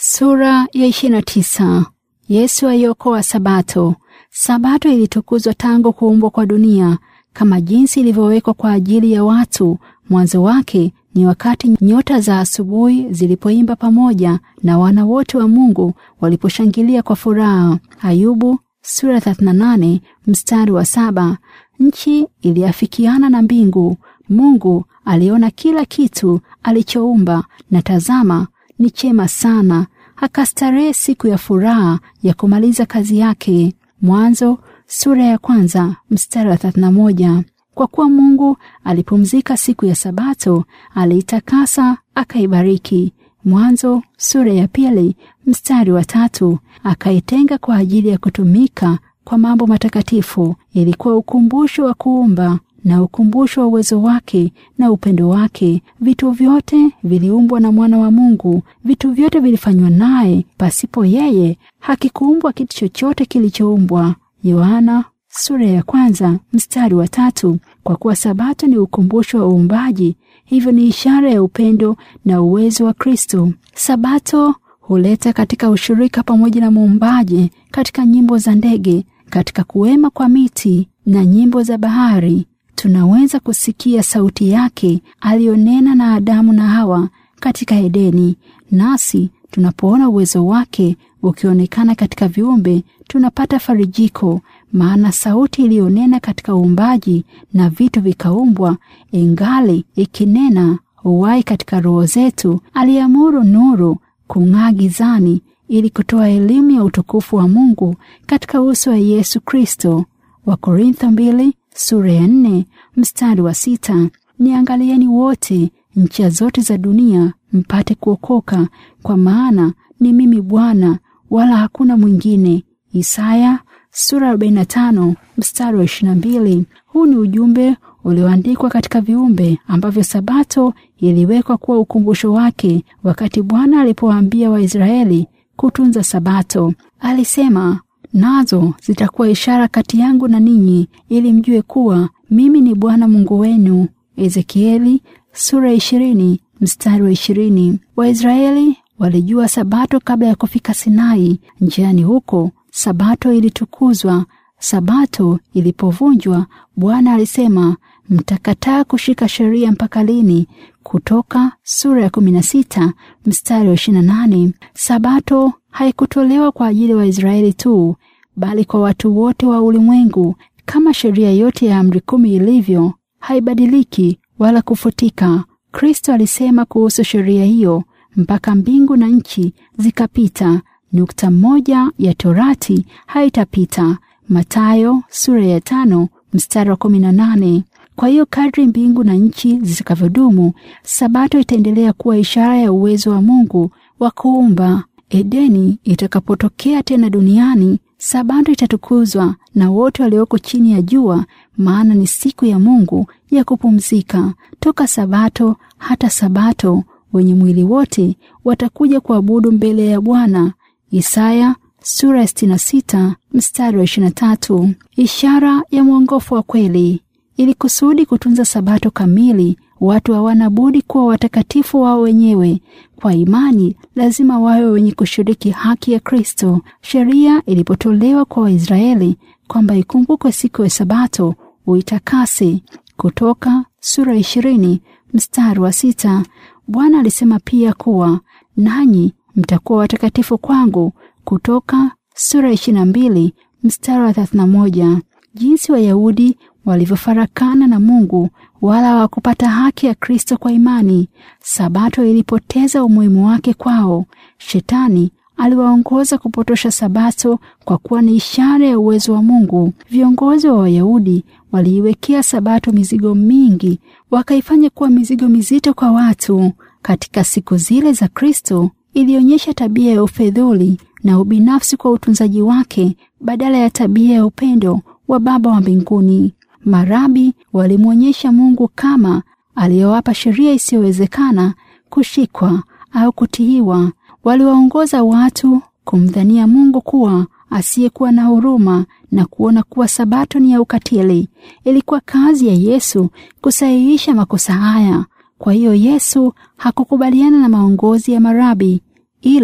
Sura ya 29. Yesu aiokoa Sabato. Sabato ilitukuzwa tangu kuumbwa kwa dunia kama jinsi ilivyowekwa kwa ajili ya watu. Mwanzo wake ni wakati nyota za asubuhi zilipoimba pamoja na wana wote wa Mungu waliposhangilia kwa furaha. Ayubu sura 38 mstari wa saba. Nchi iliafikiana na mbingu. Mungu aliona kila kitu alichoumba, na tazama, ni chema sana. Akastarehe siku ya furaha ya kumaliza kazi yake. Mwanzo sura ya kwanza mstari wa 31. Kwa kuwa Mungu alipumzika siku ya Sabato, aliitakasa akaibariki. Mwanzo sura ya pili mstari wa tatu. Akaitenga kwa ajili ya kutumika kwa mambo matakatifu. Ilikuwa ukumbusho wa kuumba na ukumbusho wa uwezo wake na upendo wake. Vitu vyote viliumbwa na mwana wa Mungu, vitu vyote vilifanywa naye. Pasipo yeye hakikuumbwa kitu chochote kilichoumbwa. Yohana sura ya kwanza mstari wa tatu. Kwa kuwa Sabato ni ukumbusho wa uumbaji, hivyo ni ishara ya upendo na uwezo wa Kristo. Sabato huleta katika ushirika pamoja na muumbaji katika nyimbo za ndege, katika kuwema kwa miti na nyimbo za bahari. Tunaweza kusikia sauti yake aliyonena na Adamu na Hawa katika Edeni. Nasi tunapoona uwezo wake ukionekana katika viumbe, tunapata farijiko, maana sauti iliyonena katika uumbaji na vitu vikaumbwa, ingali ikinena uwai katika roho zetu. Aliamuru nuru kung'aa gizani, ili kutoa elimu ya utukufu wa Mungu katika uso wa Yesu Kristo. Wakorintho mbili sura ya nne mstari wa sita. Niangalieni wote ncha zote za dunia mpate kuokoka, kwa maana ni mimi Bwana wala hakuna mwingine. Isaya sura 45 mstari wa 22. Huu ni ujumbe ulioandikwa katika viumbe ambavyo Sabato iliwekwa kuwa ukumbusho wake. Wakati Bwana alipowaambia Waisraeli kutunza Sabato, alisema nazo zitakuwa ishara kati yangu na ninyi, ili mjue kuwa mimi ni Bwana Mungu wenu. Ezekieli sura ya ishirini mstari wa ishirini. Waisraeli walijua Sabato kabla ya kufika Sinai. Njiani huko Sabato ilitukuzwa. Sabato ilipovunjwa, Bwana alisema, mtakataa kushika sheria mpaka lini? Kutoka sura ya kumi na sita mstari wa ishirini na nane. Sabato haikutolewa kwa ajili ya wa Waisraeli tu, bali kwa watu wote wa ulimwengu. Kama sheria yote ya amri kumi ilivyo, haibadiliki wala kufutika. Kristo alisema kuhusu sheria hiyo, mpaka mbingu na nchi zikapita, nukta moja ya Torati haitapita. Mathayo sura ya tano mstari wa kumi na nane. Kwa hiyo kadri mbingu na nchi zitakavyodumu, Sabato itaendelea kuwa ishara ya uwezo wa Mungu wa kuumba. Edeni itakapotokea tena duniani, Sabato itatukuzwa na wote walioko chini ya jua, maana ni siku ya Mungu ya kupumzika. Toka Sabato hata Sabato, wenye mwili wote watakuja kuabudu mbele ya Bwana. Isaya sura ya 66 mstari wa 23. Ishara ya mwongofu wa kweli. Ili kusudi kutunza Sabato kamili, watu hawana budi kuwa watakatifu wao wenyewe. Kwa imani, lazima wawe wenye kushiriki haki ya Kristo. Sheria ilipotolewa kwa Waisraeli kwamba ikumbukwe siku ya Sabato uitakase, Kutoka sura ishirini mstari wa sita. Bwana alisema pia kuwa nanyi mtakuwa watakatifu kwangu, Kutoka sura ishirini na mbili mstari wa thelathini na moja. Jinsi Wayahudi walivyofarakana na Mungu wala hawakupata haki ya Kristo kwa imani. Sabato ilipoteza umuhimu wake kwao. Shetani aliwaongoza kupotosha Sabato kwa kuwa ni ishara ya uwezo wa Mungu. Viongozi wa Wayahudi waliiwekea Sabato mizigo mingi, wakaifanya kuwa mizigo mizito kwa watu. Katika siku zile za Kristo ilionyesha tabia ya ufedhuli na ubinafsi kwa utunzaji wake badala ya tabia ya upendo wa Baba wa mbinguni. Marabi walimwonyesha Mungu kama aliyowapa sheria isiyowezekana kushikwa au kutiiwa. Waliwaongoza watu kumdhania Mungu kuwa asiyekuwa na huruma na kuona kuwa Sabato ni ya ukatili. Ilikuwa kazi ya Yesu kusahihisha makosa haya. Kwa hiyo Yesu hakukubaliana na maongozi ya marabi, ila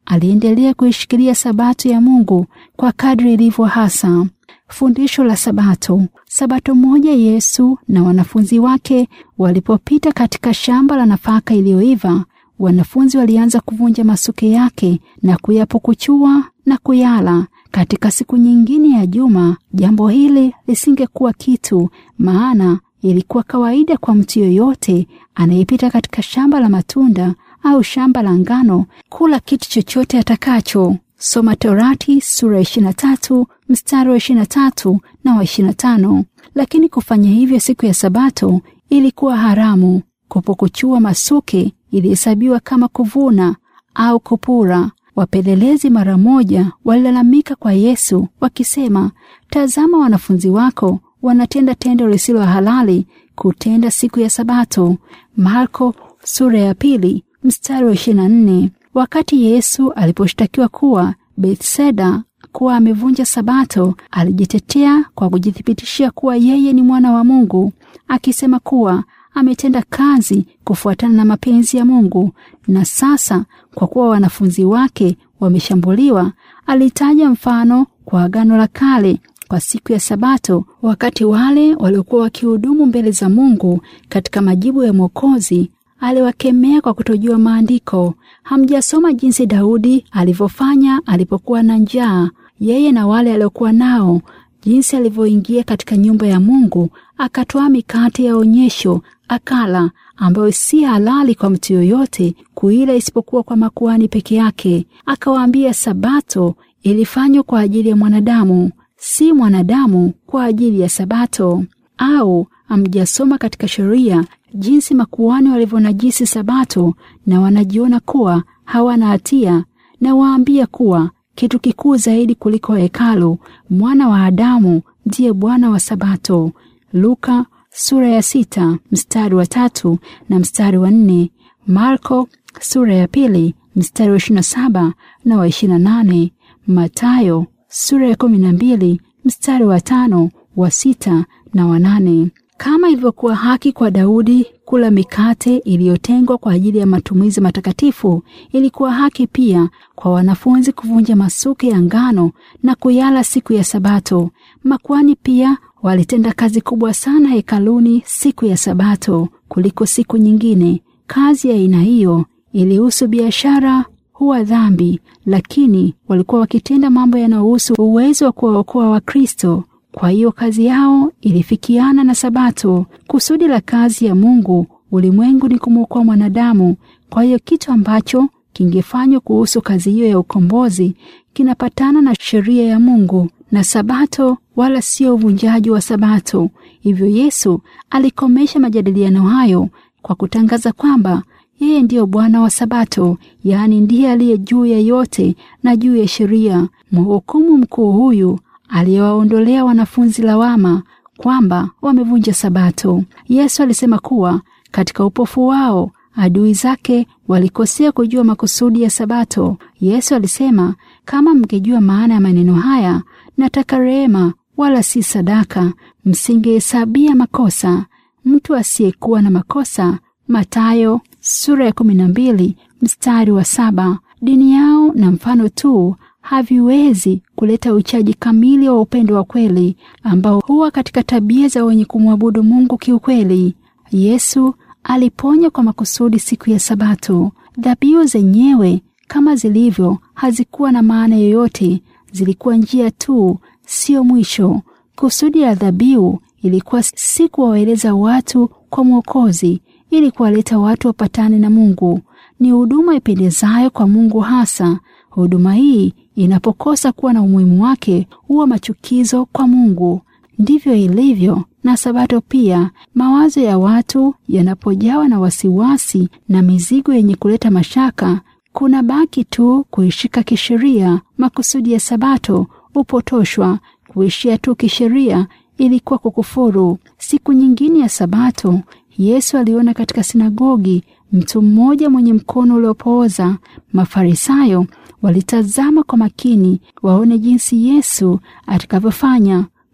aliendelea kuishikilia sabato ya Mungu kwa kadri ilivyo hasa. Fundisho la Sabato. Sabato moja, Yesu na wanafunzi wake walipopita katika shamba la nafaka iliyoiva, wanafunzi walianza kuvunja masuke yake na kuyapukuchua na kuyala. Katika siku nyingine ya juma, jambo hili lisingekuwa kitu, maana ilikuwa kawaida kwa mtu yoyote anayepita katika shamba la matunda au shamba la ngano kula kitu chochote atakacho. Soma Torati sura 23 mstari wa 23 na wa 25. Lakini kufanya hivyo siku ya Sabato ilikuwa haramu. Kupukuchua masuke ilihesabiwa kama kuvuna au kupura. Wapelelezi mara moja walilalamika kwa Yesu wakisema, tazama, wanafunzi wako wanatenda tendo lisilo halali kutenda siku ya Sabato. Marko sura ya pili mstari wa 24. Wakati Yesu aliposhtakiwa kuwa Bethsaida kuwa amevunja Sabato, alijitetea kwa kujithibitishia kuwa yeye ni mwana wa Mungu, akisema kuwa ametenda kazi kufuatana na mapenzi ya Mungu. Na sasa kwa kuwa wanafunzi wake wameshambuliwa, alitaja mfano kwa Agano la Kale kwa siku ya Sabato, wakati wale waliokuwa wakihudumu mbele za Mungu katika majibu ya Mwokozi aliwakemea kwa kutojua maandiko. Hamjasoma jinsi Daudi alivyofanya alipokuwa na njaa, yeye na wale aliokuwa nao, jinsi alivyoingia katika nyumba ya Mungu akatoa mikate ya onyesho akala, ambayo si halali kwa mtu yoyote kuila isipokuwa kwa makuhani peke yake. Akawaambia Sabato ilifanywa kwa ajili ya mwanadamu, si mwanadamu kwa ajili ya Sabato. Au hamjasoma katika sheria jinsi makuhani walivyonajisi Sabato na wanajiona kuwa hawana hatia? Na waambia kuwa kitu kikuu zaidi kuliko hekalu, mwana wa Adamu ndiye Bwana wa Sabato. Luka sura ya sita mstari wa tatu na mstari wa nne. Marko sura ya pili mstari wa ishirini na saba na wa ishirini na nane. Matayo sura ya kumi na mbili mstari wa tano wa sita na wa nane. Kama ilivyokuwa haki kwa Daudi kula mikate iliyotengwa kwa ajili ya matumizi matakatifu, ilikuwa haki pia kwa wanafunzi kuvunja masuke ya ngano na kuyala siku ya Sabato. Makuhani pia walitenda kazi kubwa sana hekaluni siku ya Sabato kuliko siku nyingine. Kazi ya aina hiyo ilihusu biashara huwa dhambi, lakini walikuwa wakitenda mambo yanayohusu uwezo wa kuwaokoa Wakristo. Kwa hiyo kazi yao ilifikiana na Sabato. Kusudi la kazi ya Mungu ulimwengu ni kumwokoa mwanadamu. Kwa hiyo kitu ambacho kingefanywa kuhusu kazi hiyo ya ukombozi kinapatana na sheria ya Mungu na Sabato, wala sio uvunjaji wa Sabato. Hivyo Yesu alikomesha majadiliano hayo kwa kutangaza kwamba yeye ndiyo Bwana wa Sabato, yaani ndiye aliye juu ya yote na juu ya sheria. Mhukumu mkuu huyu aliyewaondolea wanafunzi lawama kwamba wamevunja Sabato. Yesu alisema kuwa katika upofu wao adui zake walikosea kujua makusudi ya Sabato. Yesu alisema, kama mngejua maana ya maneno haya, nataka rehema wala si sadaka, msingehesabia makosa mtu asiyekuwa na makosa. Mathayo sura ya kumi na mbili mstari wa saba. Dini yao na mfano tu haviwezi kuleta uchaji kamili wa upendo wa kweli ambao huwa katika tabia za wenye kumwabudu Mungu kiukweli. Yesu aliponya kwa makusudi siku ya Sabato. Dhabihu zenyewe kama zilivyo hazikuwa na maana yoyote, zilikuwa njia tu, sio mwisho. Kusudi la dhabihu ilikuwa si kuwaeleza watu kwa Mwokozi, ili kuwaleta watu wapatane na Mungu. Ni huduma ipendezayo kwa Mungu hasa. Huduma hii inapokosa kuwa na umuhimu wake huwa machukizo kwa Mungu. Ndivyo ilivyo na Sabato pia. Mawazo ya watu yanapojawa na wasiwasi na mizigo yenye kuleta mashaka, kuna baki tu kuishika kisheria. Makusudi ya Sabato upotoshwa. Kuishia tu kisheria ilikuwa kukufuru. Siku nyingine ya Sabato, Yesu aliona katika sinagogi mtu mmoja mwenye mkono uliopooza. Mafarisayo walitazama kwa makini waone jinsi Yesu atakavyofanya.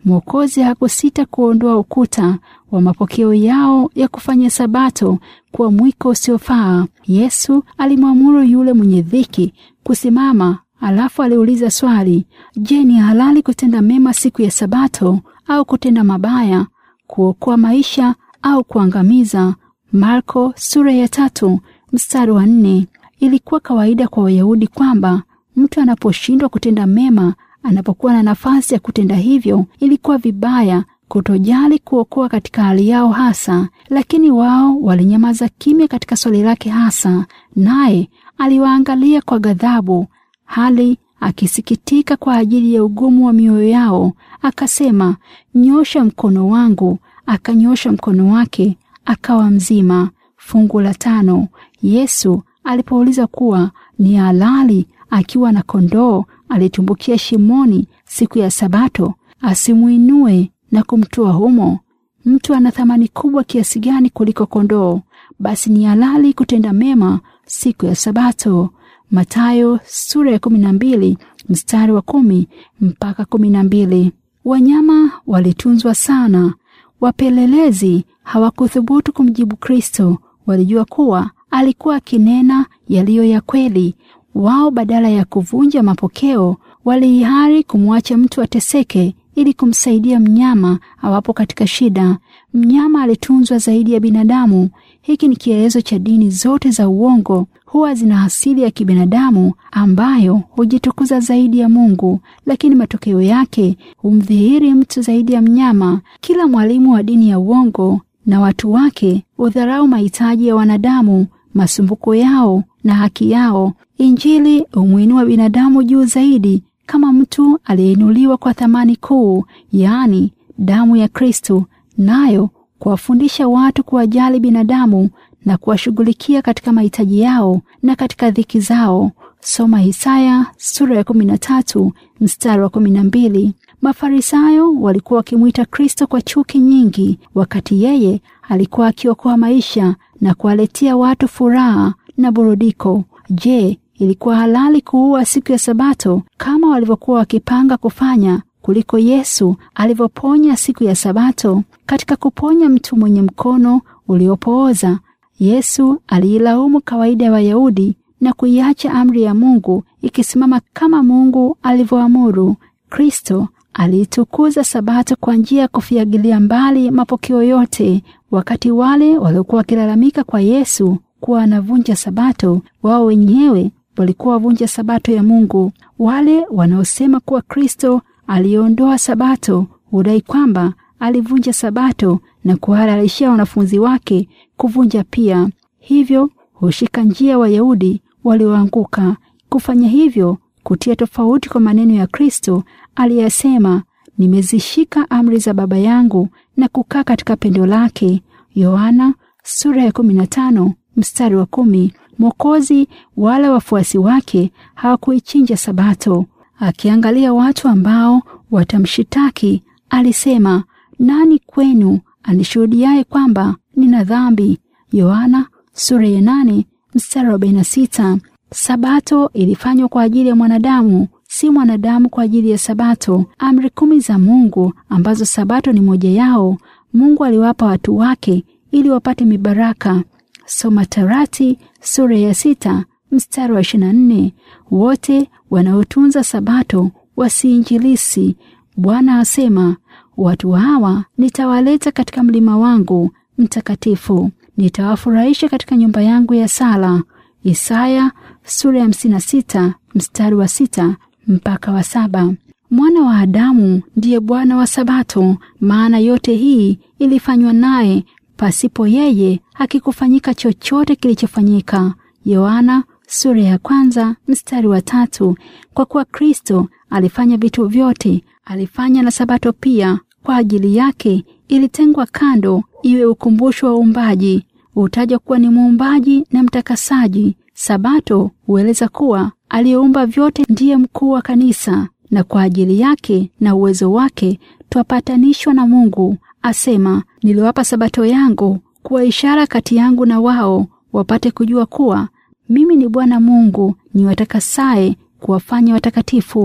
Mwokozi hakusita kuondoa ukuta wa mapokeo yao ya kufanya Sabato kuwa mwiko usiofaa. Yesu alimwamuru yule mwenye dhiki kusimama, alafu aliuliza swali: Je, ni halali kutenda mema siku ya Sabato au kutenda mabaya, kuokoa maisha au kuangamiza? Marko sura ya tatu mstari wa nne. Ilikuwa kawaida kwa Wayahudi kwamba mtu anaposhindwa kutenda mema, anapokuwa na nafasi ya kutenda hivyo, ilikuwa vibaya kutojali kuokoa katika hali yao hasa, lakini wao walinyamaza kimya katika swali lake hasa, naye aliwaangalia kwa ghadhabu, hali akisikitika kwa ajili ya ugumu wa mioyo yao. Akasema, nyosha mkono wangu. Akanyosha mkono wake, akawa mzima. Fungu la tano. Yesu alipouliza kuwa ni halali akiwa na kondoo alitumbukia shimoni siku ya Sabato, asimuinue na kumtoa humo. Mtu ana thamani kubwa kiasi gani kuliko kondoo? Basi ni halali kutenda mema siku ya Sabato. Mathayo sura ya kumi na mbili mstari wa kumi mpaka kumi na mbili. Wanyama walitunzwa sana. Wapelelezi hawakuthubutu kumjibu Kristo. Walijua kuwa alikuwa akinena yaliyo ya kweli. Wao badala ya kuvunja mapokeo, waliihari kumwacha mtu ateseke ili kumsaidia mnyama awapo katika shida. Mnyama alitunzwa zaidi ya binadamu. Hiki ni kielezo cha dini zote za uongo. Huwa zina asili ya kibinadamu ambayo hujitukuza zaidi ya Mungu, lakini matokeo yake humdhihiri mtu zaidi ya mnyama. Kila mwalimu wa dini ya uongo na watu wake hudharau mahitaji ya wanadamu, masumbuko yao na haki yao. Injili humwinua binadamu juu zaidi kama mtu aliyeinuliwa kwa thamani kuu, yaani damu ya Kristo, nayo kuwafundisha watu kuwajali binadamu na kuwashughulikia katika mahitaji yao na katika dhiki zao. Soma Isaya sura ya kumi na tatu mstari wa kumi na mbili. Mafarisayo walikuwa wakimwita Kristo kwa chuki nyingi, wakati yeye alikuwa akiokoa maisha na kuwaletea watu furaha na burudiko. Je, ilikuwa halali kuua siku ya Sabato kama walivyokuwa wakipanga kufanya kuliko Yesu alivyoponya siku ya Sabato? Katika kuponya mtu mwenye mkono uliopooza, Yesu aliilaumu kawaida ya Wayahudi na kuiacha amri ya Mungu ikisimama kama Mungu alivyoamuru. Kristo aliitukuza Sabato kwa njia ya kufiagilia mbali mapokeo yote. Wakati wale waliokuwa wakilalamika kwa Yesu kuwa anavunja Sabato, wao wenyewe walikuwa wavunja Sabato ya Mungu. Wale wanaosema kuwa Kristo aliondoa Sabato hudai kwamba alivunja Sabato na kuhalalishia wanafunzi wake kuvunja pia. Hivyo hushika njia Wayahudi walioanguka. Kufanya hivyo kutia tofauti kwa maneno ya Kristo aliyesema, nimezishika amri za Baba yangu na kukaa katika pendo lake. Yohana sura ya 15 mstari wa kumi. Mwokozi wala wafuasi wake hawakuichinja Sabato. Akiangalia watu ambao watamshitaki, alisema, nani kwenu anishuhudiaye kwamba nina dhambi? Yohana sura ya nane mstari wa arobaini na sita. Sabato ilifanywa kwa ajili ya mwanadamu, si mwanadamu kwa ajili ya Sabato. Amri kumi za Mungu ambazo Sabato ni moja yao, Mungu aliwapa watu wake ili wapate mibaraka. Soma Torati sura ya sita mstari wa ishirini na nne. Wote wanaotunza Sabato wasiinjilisi. Bwana asema, watu hawa nitawaleta katika mlima wangu mtakatifu, nitawafurahisha katika nyumba yangu ya sala. Isaya sura ya hamsini na sita mstari wa sita mpaka wa saba. Mwana wa Adamu ndiye Bwana wa Sabato, maana yote hii ilifanywa naye, pasipo yeye hakikufanyika chochote kilichofanyika. Yohana sura ya kwanza mstari wa tatu. Kwa kuwa Kristo alifanya vitu vyote, alifanya na Sabato pia kwa ajili yake ilitengwa kando iwe ukumbusho wa uumbaji. Hutajwa kuwa ni muumbaji na mtakasaji. Sabato hueleza kuwa aliyeumba vyote ndiye mkuu wa kanisa, na kwa ajili yake na uwezo wake twapatanishwa na Mungu. Asema, niliwapa Sabato yangu kuwa ishara kati yangu na wao, wapate kujua kuwa mimi ni Bwana Mungu niwatakasaye kuwafanya watakatifu.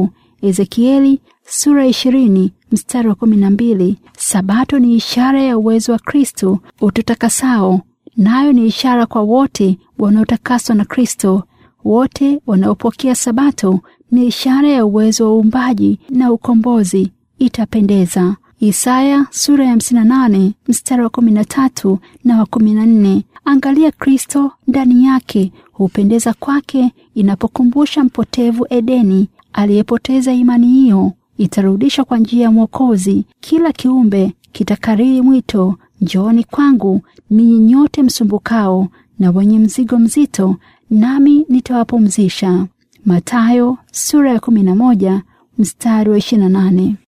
Ezekieli sura ya ishirini mstari wa kumi na mbili. Sabato ni ishara ya uwezo wa Kristo ututakasao, nayo ni ishara kwa wote wanaotakaswa na Kristo. Wote wanaopokea Sabato ni ishara ya uwezo wa uumbaji na ukombozi. Itapendeza. Isaya sura ya 58 mstari wa 13 na wa 14. Angalia Kristo ndani yake hupendeza kwake inapokumbusha mpotevu Edeni aliyepoteza imani hiyo itarudishwa kwa njia ya Mwokozi. Kila kiumbe kitakariri mwito, njooni kwangu ninyi nyote msumbukao na wenye mzigo mzito, nami nitawapumzisha. Mathayo sura ya 11 mstari wa 28.